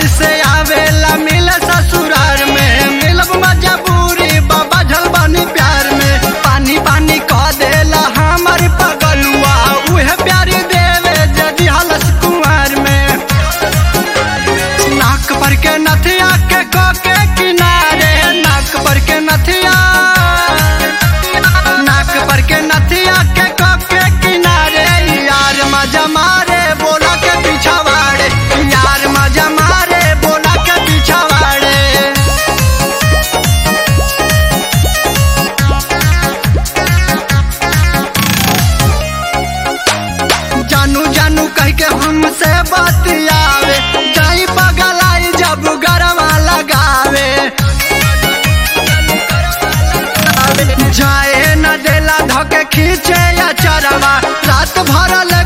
से आवेला मिल ससुरार में मिलब मजबूरी बाबा झलबानी प्यार में पानी पानी कह देला हमर पगलुआ उहे प्यार देवे जदि हलस कुमार में नाक पर के नथिया के को के किनारे नाक पर के नथिया नाक पर के नथिया के को के किनारे यार मजा मारे बोला के पीछा वाड़े यार मजा मारे बोला के पीछा वाड़े जानू जानू कह के हमसे बतियावे जाई बगलाई जब गरवा लगावे जाए न देला धके खींचे या चरवा रात भर ले